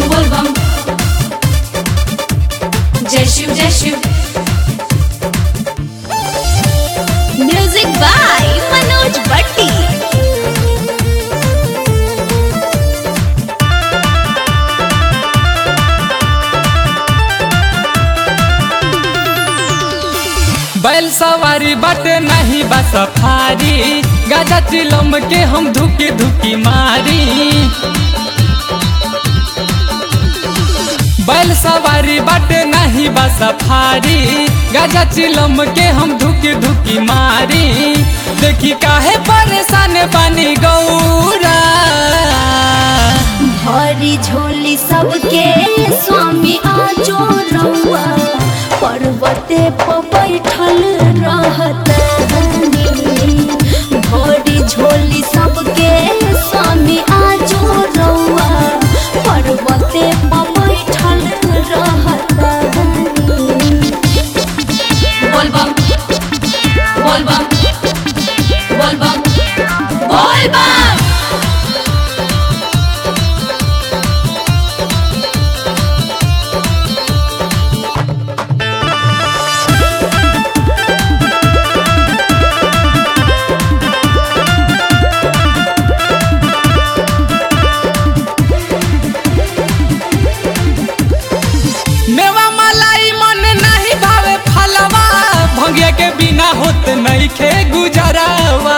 बोलबम जय शिव जय Shiv music by Manoj भट्टी बैल सवारी बाटे नहीं बा सफारी गाजा चिलम के हम धुकी धुकी मारी बैल सवारी बाटे नहीं बा सफारी गाजा चिलम के हम धुकी धुकी मारी देखी काहे परेशान पानी गौरा भरी झोली सबके स्वामी आजो रउआ पर्वते पर बैठल रहत भरी झोली सबके स्वामी आजो रउआ पर्वते पर बैठल रहत बोलबम बोलबम बोलबम बोलबम मेवा मलाई मन नहीं भावे फलवा भंगिया के बिना होत नहीं खे गुजरावा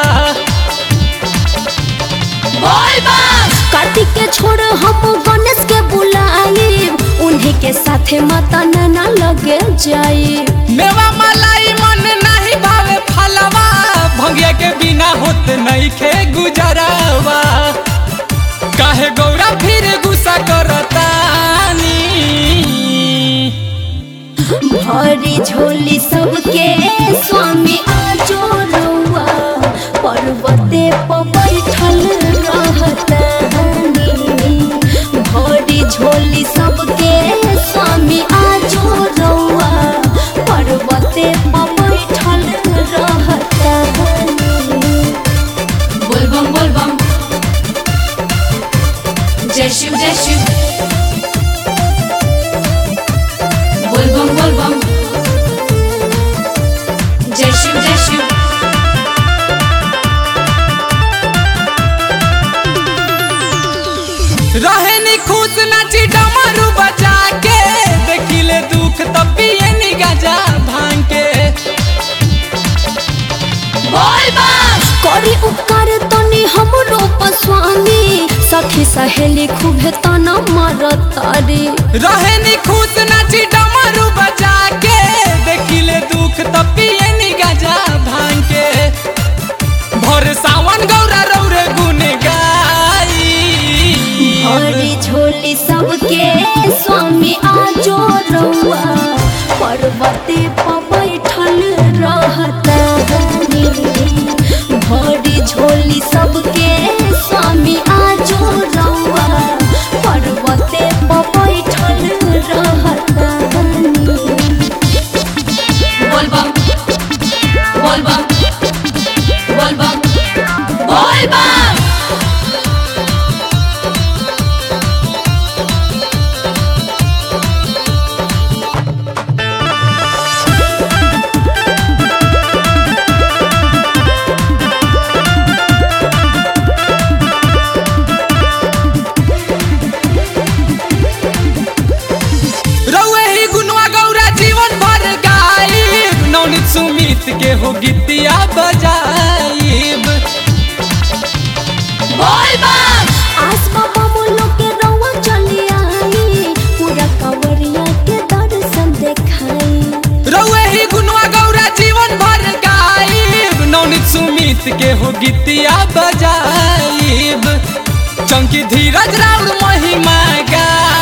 बोलबम कार्तिक के छोड़ हम गणेश के बुलाए उन्हीं के साथे माता नैना लगे जाए मेवा मलाई मन नहीं भावे फलवा भंगिया के बिना होत नहीं खे गुजरावा काहे गौरा फिर गुस्सा करतानी भरी झोली सबके स्वामी आजो रउआ पर्वते पर बैठल रहतनी भरी झोली सबके स्वामी आजो रउआ पर्वते पर बैठल रहतनी बोलबम बोलबम जय शिव जय शिव बोलबम बोलबम जय शिव जय शिव रहे नी खुश नाची डमरू बजा के देखिले दुख तब पिए नी गजा भांग के बोलबम करी उपकार तनी हमरो पस्वामी सखी सहेली खूबे तना मारतारी रहे नी खुश नाची डमरू बजा के देखिले दुख तब पिए नी गजा भांग के भोर सावन गौरा रौरे गुन गाई हरी झोली सबके स्वामी आजो रउआ पर्वते पर बैठल रहतनी भरी झोली सबके स्वामी आजो रउआ पर्वते पर बैठल रहतनी बोलबम बोलबम बोलबम बोलबम रउए ही गुनवा गौरा जीवन भर गाई नौनित सुमित के हो गीतिया बजाईब बोलबम आस बाबा बोलो के रउआ चली आई पूरा कांवरिया के दर्शन देखाई रउए ही गुनवा गौरा जीवन भर गाईब नौनित सुमित के हो गीतिया बजाईब चंकी धीरज राउर महिमा गा